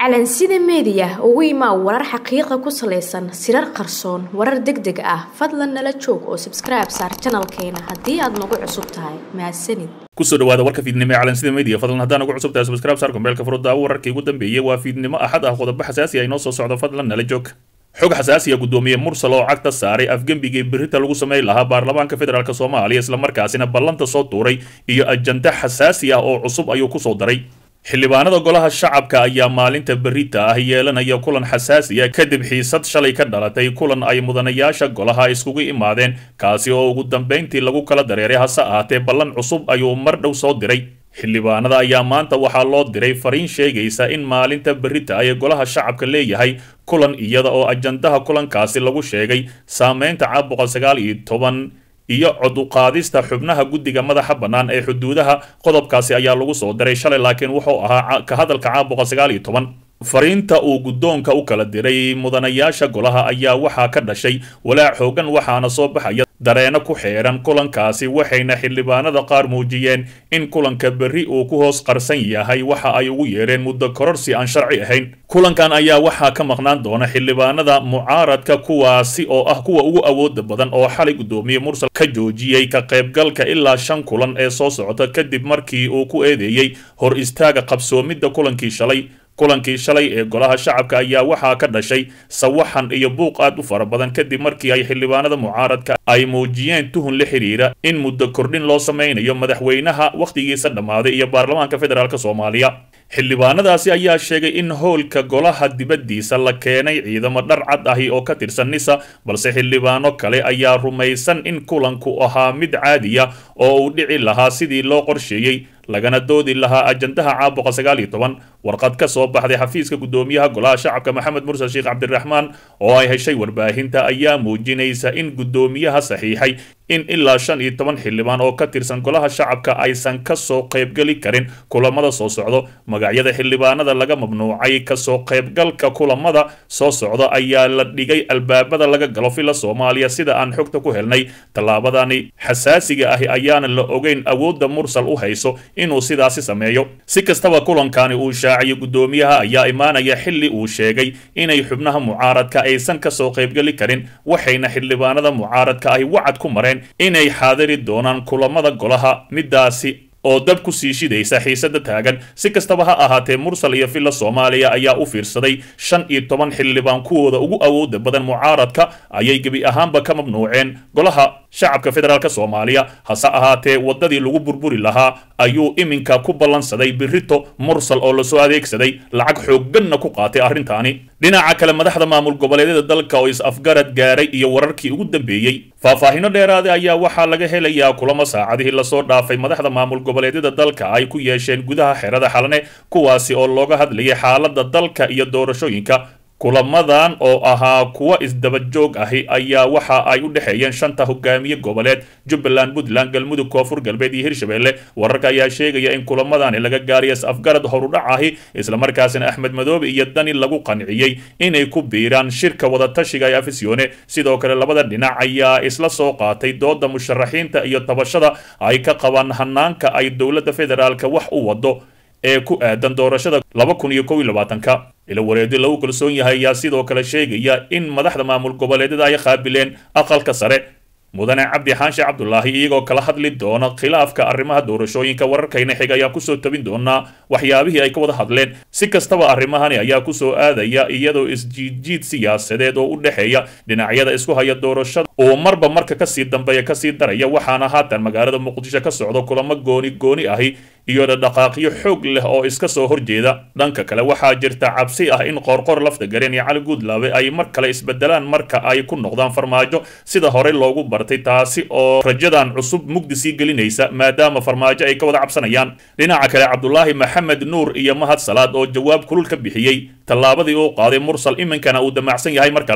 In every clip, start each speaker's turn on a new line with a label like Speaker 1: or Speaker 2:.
Speaker 1: calansida meediya ugu imaa warar xaqiiqa ku salaysan sirar qarsoon warar deg deg ah fadlan nala joog oo sabskribe saar janalkeena haddii aad nagu cusub tahay mahadsanid
Speaker 2: kusoo dhawaada warka fiidnimo ee calansida media fadlan haddaan ugu cusub tahay subscribe saar kumbeelka furudaawo wararkii ugu dambeeyey waa fiidnimo axad ah qodobo xasaasi ah inoo soo socdo fadlan nala joog xog xasaasiya guddoomiye mursal oo cagta saaray afgembigii berita lagu samayn lahaa baarlamaanka federaalk soomaaliya islamarkaasina ballanta soo tuuray iyo ajanda xasaasi ah oo cusub ayuu kusoo daray xildhibaanada golaha shacabka ayaa maalinta berita ah yeelanaya kulan xasaasiya kadib xiisad shalay ka dhalatay kulan ay mudanayaasha golaha iskugu imaadeen kaasi oo ugu dambayntii lagu kala dareeray hase ahaatee ballan cusub ayuu mar dhow soo diray xildhibaanada ayaa maanta waxaa loo diray fariin sheegaysa in maalinta berita ay golaha shacabka leeyahay kulan iyada oo ajandaha kulankaasi lagu sheegay saameynta caabuqa sagaal iyo toban iyo cod uqaadista xubnaha guddiga madaxa bannaan ee xuduudaha qodobkaasi ayaa lagu soo diray shalay laakiin wuxuu ahaa ka hadalka caabuqa sagaal iyo toban fariinta uu guddoonka u kala diray mudanayaasha golaha ayaa waxaa ka dhashay walaac xoogan waxaana soo baxaya dareeno ku xeeran kulankaasi waxayna xildhibaanada qaar muujiyeen in kulanka berri uu ku hoos qarsan yahay waxa ay ugu yeedheen muddo kororsi aan sharci ahayn kulankan ayaa waxaa ka maqnaan doona xildhibaanada mucaaradka kuwaasi oo ah kuwa ugu awooda badan oo xalay guddoomiye mursal ka joojiyey ka qaybgalka ilaa shan kulan ee soo socota kadib markii uu ku eedeeyey hor istaaga qabsoomidda kulankii shalay kulankii shalay ee golaha shacabka ayaa waxaa ka dhashay sawaxan iyo buuq aad u fara badan kadib markii ay xildhibaanada mucaaradka ay muujiyeen tuhun la xidhiira in muddo kordhin loo samaynayo madaxweynaha wakhtigiisa dhammaaday iyo baarlamaanka federaalk soomaaliya xildhibaanadaasi ayaa sheegay in howlka golaha dibaddiisa la keenay ciidamo dhar cad ahi oo ka tirsan nisa balse xildhibaano kale ayaa rumaysan in kulanku ahaa mid caadiya oo uu dhici lahaa sidii loo qorsheeyey lagana doodi lahaa ajandaha caabuqa sagaal iyo toban warqad ka soo baxday xafiiska guddoomiyaha golaha shacabka maxamed mursal sheekh cabdiraxmaan oo ay heshay warbaahinta ayaa muujinaysa in guddoomiyaha saxiixay in ilaa shan iyo toban xildhibaan oo ka tirsan golaha shacabka aysan ka soo qaybgeli karin kulamada soo socdo magacyada xildhibaanada laga mamnuucay kasoo qaybgalka kulamada soo socda ayaa la dhigay albaabada laga galo fila soomaaliya sida aan xogta ku helnay tallaabadani xasaasiga ahi ayaana la ogeyn awoodda mursal u hayso inuu sidaasi sameeyo si kastaba kulankani uu shaaciyo guddoomiyaha ayaa imaanaya xilli uu sheegay inay xubnaha mucaaradka aysan ka soo qaybgeli karin waxayna xildhibaanada mucaaradka ahi wacad ku mareen inay xaadiri doonaan kulamada golaha midaasi oo dab ku sii shidaysa xiisada taagan si kastaba ha ahaatee mursal iyo villa soomaaliya ayaa u fiirsaday shan iyo toban xildhibaan kuwooda ugu awooda badan mucaaradka ayay gebi ahaanba ka mamnuuceen golaha shacabka federaalk soomaaliya hase ahaatee waddadii lagu burburi lahaa ayuu iminka ku ballansaday birito mursal oo lasoo adeegsaday lacag xoogganna ku qaatay arrintaani dhinaca kale madaxda maamul goboleedyada dalka oo is-afgarad gaaray iyo wararkii ugu dambeeyey faahfaahino dheeraada ayaa waxaa laga helayaa kulamo saacadihii lasoo dhaafay madaxda maamul goboleedyada dalka ay ku yeesheen gudaha xerada xalane kuwaasi oo looga hadlayay xaaladda dalka iyo doorashooyinka kulamadan oo ahaa kuwa isdaba joog ahi ayaa waxa ay u dhexeeyeen shanta hogaamiye goboleed jubbaland puntland galmudug koonfur galbeed iyo hirshabelle wararka ayaa sheegaya in kulamadani laga gaariya is-afgarad horudhac ahi islamarkaasina axmed madoobe iyo dani lagu qanciyey inay ku biiraan shirka wadatashiga ee afisyoone sidoo kale labada dhinac ayaa isla soo qaatay dooda musharaxiinta iyo tabashada ay ka qabaan hanaanka ay dowladda federaalka wax u wado ee ku aadan doorashada laba kun iyo kow iyo labaatanka ila wareedi lagu kalsoon yahay ayaa sidoo kale sheegaya in madaxda maamul goboleedyada ay qaabileen aqalka sare mudane cabdi xaanshe cabdulaahi iyagoo kala hadli doona khilaafka arrimaha doorashooyinka wararkayna xig ayaan kusoo tabin doonaa waxyaabihii ay ka wada hadleen si kastaba arrimahani ayaa kusoo aadaya iyadoo isjiidjiid siyaasadeed oo u dhexeeya dhinacyada isku haya doorashada oo marba marka kasii dambeeya kasii daraya waxaana haatan magaalada muqdisho ka socdo kulamo gooni gooni ahi iyo dhaqaaqyo xoog leh oo iska soo horjeeda dhanka kale waxaa jirta cabsi ah in qoorqor lafta gareen iyo cali guudlaabe ay mar kale isbedelaan marka ay ku noqdaan farmaajo sida horey loogu bartay taasi oo rajadan cusub mugdi sii gelinaysa maadaama farmaajo ay ka wada cabsanayaan dhinaca kale cabdulaahi maxamed nuur iyo mahad salaad oo jawaab kulul ka bixiyey tallaabadii uu qaaday mursal iminkana uu damacsan yahay mar kale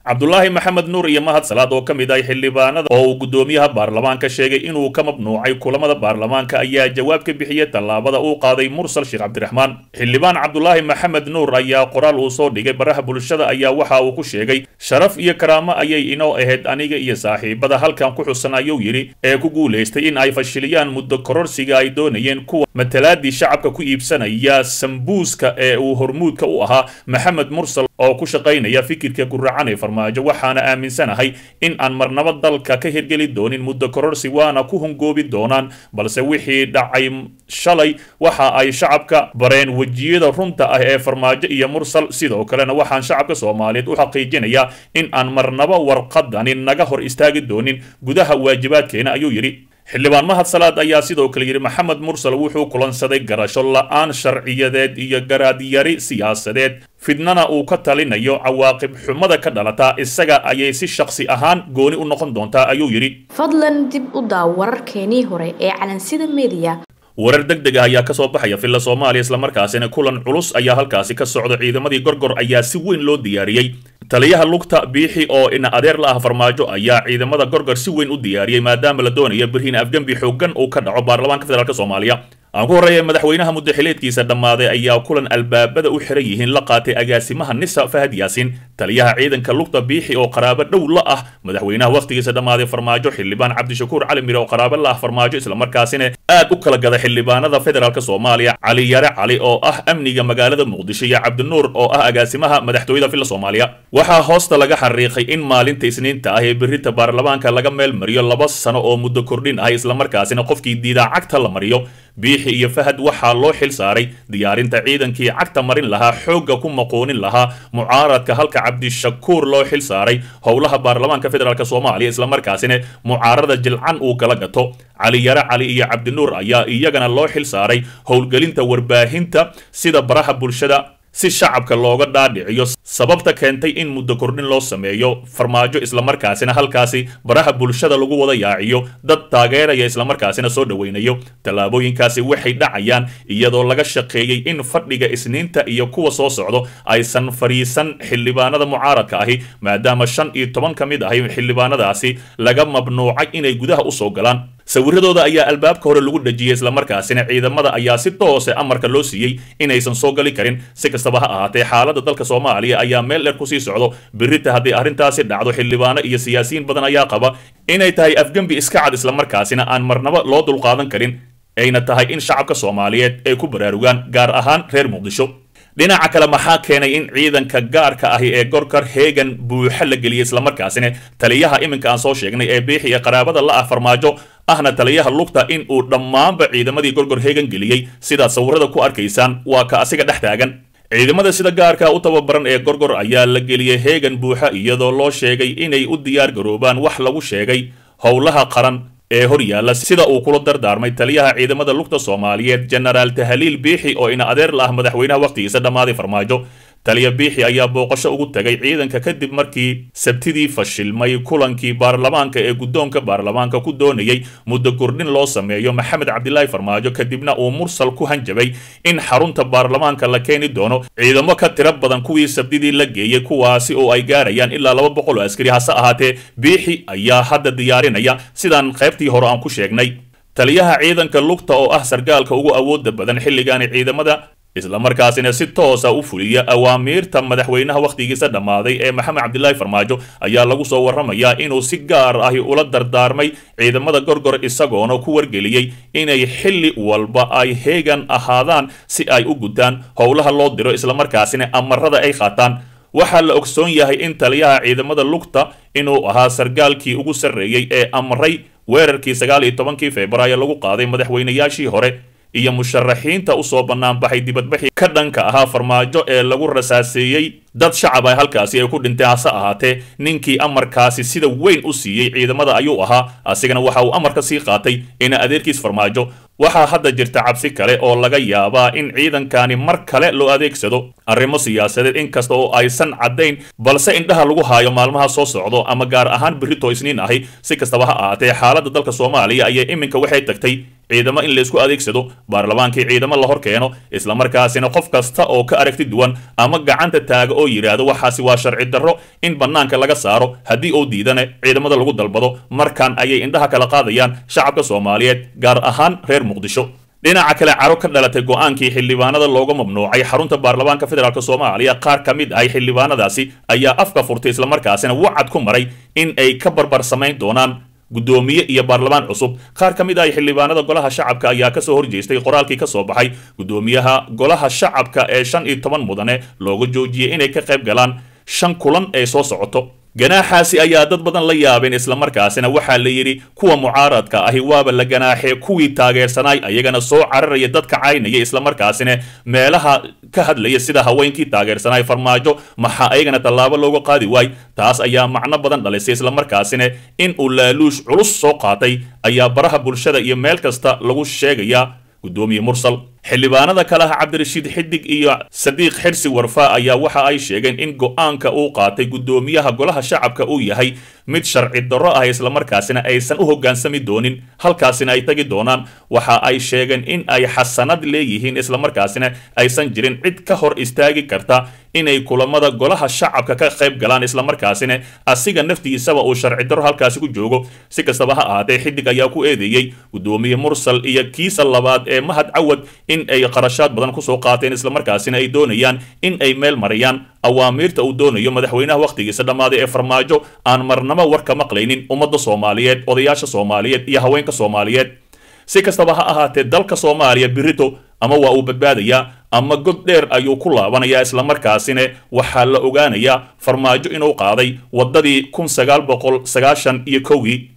Speaker 2: cabdulaahi maxamed nuur iyo mahad salaad oo ka mid ah xildhibaanada oo uu guddoomiyaha baarlamaanka sheegay inuu ka mamnuucay kulamada baarlamaanka ayaa jawaab ka bixiyey tallaabada uu qaaday mursal sheekh cabdiraxmaan xildhibaan cabdulaahi maxamed nuur ayaa qoraal uu soo dhigay baraha bulshada ayaa waxa uu ku sheegay sharaf iyo karaamo ayay inoo ahayd aniga iyo saaxiibada halkan ku xusan ayuu yidhi ee ku guulaystay in ay fashiliyaan muddo kororsiga ay doonayeen kuwa matalaadii shacabka ku iibsanaya sambuuska ee uu hormuudka u ahaa maxamed mursal oo ku shaqaynaya fikirka guracan ee farmaajo waxaana aaminsanahay in aan marnaba dalka ka hirgeli doonin muddo kororsi waana ku hungoobi doonaan balse wixii dhacay shalay waxa ay shacabka bareen wejiyada runta ah ee farmaajo iyo mursal sidoo kalena waxaan shacabka soomaaliyeed u xaqiijinayaa in aan marnaba warqadani naga hor istaagi doonin gudaha waajibaadkeena ayuu yidhi xildhibaan mahad salaad ayaa sidoo kale yidhi maxamed mursal wuxuu kulansaday garasho la-aan sharciyadeed iyo garaadyari siyaasadeed fidnana uu ka talinayo cawaaqib xumada ka dhalataa isaga ayay si shakhsi ahaan gooni u noqon doontaa ayuu yidhi
Speaker 1: fadlan dib u daaw wararkeenii hore ee calansida mediya
Speaker 2: warar deg deg ah ayaa kasoo baxaya villa soomaaliya islamarkaasina kulan culus ayaa halkaasi ka socda ciidamadii gorgor ayaa si weyn loo diyaariyey taliyaha lugta biixi oo ina adeer la ah farmaajo ayaa ciidamada gorgor si weyn u diyaariyey maadaama la doonayo birhiin afgembi xoogan uu ka dhaco baarlamaanka federaalk soomaaliya aan ku horreeya madaxweynaha muddaxileedkiisa dhammaaday ayaa kulan albaabada u xiran yihiin la qaatay agaasimaha nisa fahad yaasin taliyaha ciidanka lugta biixi oo qaraabo dhow la ah madaxweynaha wakhtigiisa dhammaaday farmaajo xildhibaan cabdishakuur cali mire oo qaraabo la ah farmaajo islamarkaasina aad u kala gada xildhibaanada federaalk soomaaliya cali yare cali oo ah amniga magaalada muqdisho iyo cabdinuur oo ah agaasimaha madaxtooyada villa soomaaliya waxaa hoosta laga xariiqay in maalinta isniinta ah ee berita baarlamaanka laga meel mariyo laba sano oo muddo kordhin ah islamarkaasina qofkii diidaa cagta la mariyo biixi iyo fahad waxaa loo xil saaray diyaarinta ciidankii cagta marin lahaa xoogga ku maqoonin lahaa mucaaradka halka cabdishakuur loo xil saaray howlaha baarlamaanka federaalk soomaaliya islamarkaasina mucaarada jilcan uu kala gato cali yare cali iyo cabdinuur ayaa iyagana loo xil saaray howlgelinta warbaahinta sida baraha bulshada si shacabka looga dhaadhiciyo sababta keentay in muddo kordhin loo sameeyo farmaajo islamarkaasina halkaasi baraha bulshada lagu wada yaaciyo dad taageeraya islamarkaasina soo dhoweynayo tallaabooyinkaasi waxay dhacayaan iyadoo laga shaqeeyey in fadhiga isniinta iyo kuwa soo socdo aysan fadhiisan xildhibaanada mucaaradka ahi maadaama shan iyo toban ka mid ahi xildhibaanadaasi laga mamnuucay inay gudaha usoo galaan sawiradooda ayaa albaabka hore lagu dhejiyey islamarkaasina ciidamada ayaa si toose amarka loo siiyey inaysan soo gali karin si kastaba ha ahaatee xaaladda dalka soomaaliya ayaa meel dheer kusii socdo birita haddii arrintaasi dhacdo xildhibaano iyo siyaasiyiin badan ayaa qaba inay tahay afgembi iska cad islamarkaasina aan marnaba loo dulqaadan karin ayna tahay in shacabka soomaaliyeed ay ku baraarugaan gaar ahaan reer muqdisho dhinaca kale maxaa keenay in ciidanka gaarka ahi ee gorkar heegan buuxa la geliyey islamarkaasina taliyaha iminka aan soo sheegnay ee biixi iyo qaraabada la ah farmaajo ahna taliyaha lugta in uu dhammaanba ciidamadii gorgor heegan geliyey sidaad sawirada ku arkaysaan waa ka asiga dhex taagan ciidamada sida gaarka u tababaran ee gorgor ayaa la geliyey heegan buuxa iyadoo loo sheegay inay u diyaar garoobaan wax lagu sheegay howlaha qaran ee hor yaalla sida uu kula dardaarmay taliyaha ciidamada lugta soomaaliyeed jenaraal tahaliil biixi oo ina adeer la ah madaxweynaha wakhtigiisa dhammaaday farmaajo taliya biixi ayaa booqasho ugu tagay ciidanka kadib markii sabtidii fashilmay kulankii baarlamaanka ee guddoonka baarlamaanka ku doonayey muddo kordhin loo sameeyo maxamed cabdilaahi farmaajo kadibna uu mursal ku hanjabay in xarunta baarlamaanka la keeni doono ciidamo ka tiro badan kuwii sabdidii la geeyey kuwaasi oo ay gaarayaan ilaa laba boqol oo askari hase ahaatee biixi ayaa hadda diyaarinaya sidaan qaybtii hore aan ku sheegnay taliyaha ciidanka lugta oo ah sargaalka ugu awooda badan xilligaani ciidamada islamarkaasina si toosa u fuliya awaamiirta madaxweynaha wakhtigiisa dhammaaday ee maxamed cabdilaahi farmaajo ayaa lagu soo warramayaa inuu si gaar ahi ula dardaarmay ciidamada gorgor isagoona ku wargeliyey inay xilli walba ay heegan ahaadaan si ay u gutaan howlaha loo diro islamarkaasina amarada ay qaataan waxaa la ogsoon yahay in taliyaha ciidamada lugta inuu ahaa sargaalkii ugu sarreeyey ee amray weerarkii sagaal iyo tobankii februaayo lagu qaaday madaxweynayaashii hore iyo musharaxiinta usoo banaanbaxay dibadbaxii ka dhanka ahaa farmaajo ee lagu rasaaseeyey dad shacab ah halkaasi ay ku dhinteen hase ahaatee ninkii amarkaasi sida weyn u siiyey ciidamada ayuu ahaa asigana waxa uu amarka sii qaatay ina adeerkiis farmaajo waxaa hadda jirta cabsi kale oo laga yaabaa in ciidankani mar kale loo adeegsado arrimo siyaasadeed inkasta oo aysan caddayn balse indhaha lagu haayo maalmaha soo socdo ama gaar ahaan berito isniin ahi si kastaba ha ahaatee xaaladda dalka soomaaliya ayaa iminka waxay tagtay ciidamo in laysku adeegsado baarlamaankii ciidamo la hor keeno islamarkaasina qof kasta oo ka aragti duwan ama gacanta taaga oo yidhaahdo waxaasi waa sharci darro in bannaanka laga saaro haddii uu diidana ciidamada lagu dalbado markan ayay indhaha kala qaadayaan shacabka soomaaliyeed gaar ahaan reer muqdisho dhinaca kale caro ka dhalatay go-aankii xildhibaanada looga mamnuucay xarunta baarlamaanka federaalk soomaaliya qaar ka mid ahay xildhibaanadaasi ayaa afka furtay islamarkaasina wacad ku maray in ay ka barbar samayn doonaan guddoomiye iyo baarlamaan cusub qaar ka mid ah xildhibaanada golaha shacabka ayaa kasoo horjeestay qoraalkii kasoo baxay guddoomiyaha golaha shacabka ee shan iyo toban mudane looga joojiyey inay ka qayb galaan shan kulan ee soo socoto ganaaxaasi ayaa dad badan la yaabeen islamarkaasina waxaa la yidhi kuwa mucaaradka ahi waaba la ganaaxee kuwii taageersanaay ayagana soo cararaya dadka caynaya islamarkaasina meelaha ka hadlaya sida haweenkii taageersanaay farmaajo maxaa ayagana tallaabo looga qaadi waay taas ayaa macno badan dhalisay islamarkaasina in uu laaluush culus soo qaatay ayaa baraha bulshada iyo meel kasta lagu sheegayaa guddoomiye mursal xildhibaanada kalaha cabdirashiid xidig iyo sadiiq xirsi warfaa ayaa waxa ay sheegeen in go-aanka uu qaatay guddoomiyaha golaha shacabka uu yahay mid sharci darro ah islamarkaasina aysan u hoggaansami doonin halkaasina ay tagi doonaan waxa ay sheegeen in ay xasanad leeyihiin islamarkaasina aysan jirin cid ka hor istaagi karta inay kulamada golaha shacabka ka qayb galaan islamarkaasina asiga naftiisaba uu sharci darro halkaasi ku joogo si kastaba ha ahaatee xidig ayaa ku eedeeyey guddoomiye mursal iyo kiisa labaad ee mahad cawad in ay qarashaad badan kusoo qaateen islamarkaasina ay doonayaan in ay meel mariyaan awaamiirta uu doonayo madaxweynaha wakhtigiisa dhammaaday ee farmaajo aan marnamo war ka maqlaynin ummadda soomaaliyeed odayaasha soomaaliyeed iyo haweenka soomaaliyeed si kastaba ha ahaatee dalka soomaaliya birito ama waa uu badbaadayaa ama god dheer ayuu ku laabanayaa islamarkaasina waxaa la ogaanayaa farmaajo inuu qaaday waddadii kun sagaal boqol sagaashan iyo kowgii